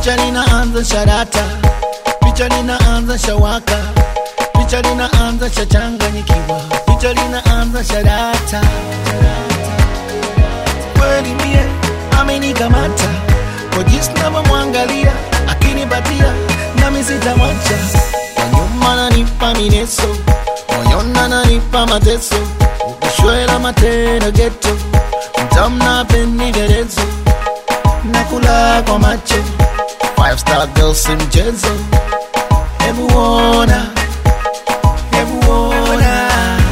picha linaanza sharata, picha linaanza shawaka, picha linaanza shachanganyikiwa, picha linaanza sharata. Kweli mie amenikamata kwa jinsi navyomwangalia, akinipatia nami sitamwacha. Kwa nyuma nanipa mineso, moyoni ananipa mateso, ukishwela matendo geto, mtamna penderezo nakula kwa macho five star girl si mchezo hebu ona hebu ona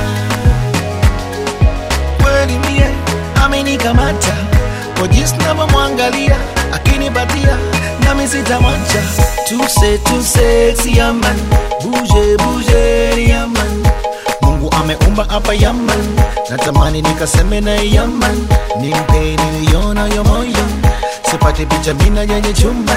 kweli mie amenikamata kwa jinsi navyomwangalia akinipatia nami sitamwacha tuse tuse siaman buje buje yaman mungu ameumba hapa yaman natamani nikaseme na yaman nimpe niliona yo moyo sipate picha mina yenye chumban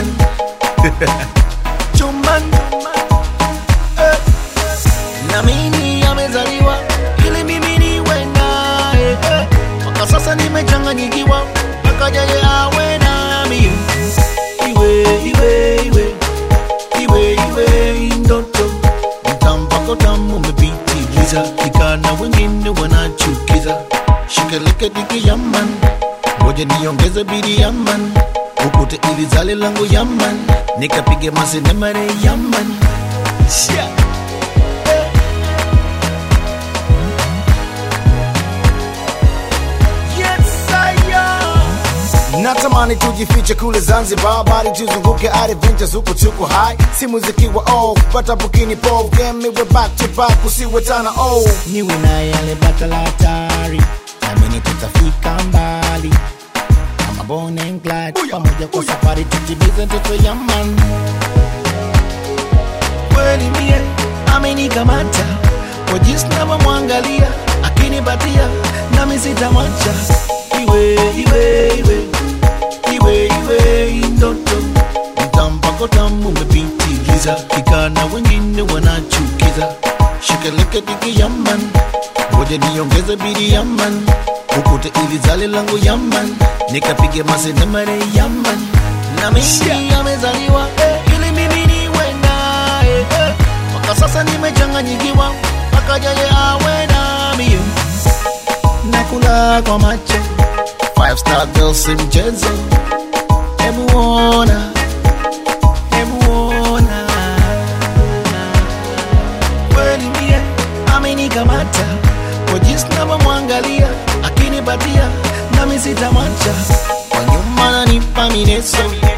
chumban eh. na mimi amezaliwa ili mimi niwe naye eh. mpaka sasa nimechanganyikiwa mpaka yeye awe nami iwe iwe iwe iwe iwe ndoto mtampako tamu umepitiliza ikana wengine wanachukiza shikeleke diki yaman ngoja niongeze bidi yaman ukute ili zale langu yaman nikapige masenemare yaman Shia. Yes, I am. natamani tujifiche kule zanzibar bali tuzunguke adventures huko tuko high si muziki wa off pata bukini pov game iwe back to back usiwe tana oh niwe na yale bata la hatari namini tutafika mbali kama Bonnie and Clyde pamoja kwa safari tutimize ndoto ya man kweli mie amenikamata kwa jinsi navyomwangalia akinipatia nami sitamwacha iwe iwe iwe iwe iwe ndoto mtampako tamu umepitiliza ikana wengine wanachukiza shikeleke diki yaman ngoja niongeze bidi yaman ukute ili zale langu yaman nikapige masenemare yaman na mimi amezaliwa eh, ili mimi niwe naye eh. mpaka sasa nimechanganyikiwa mpaka yeye awe nami nakula kwa macho five star girl si mchezo hebu ona hebu ona kweli mie amenikamata kwa jinsi navyomwangalia akinipatia nami sitamwacha kwa nyuma nanipa mineso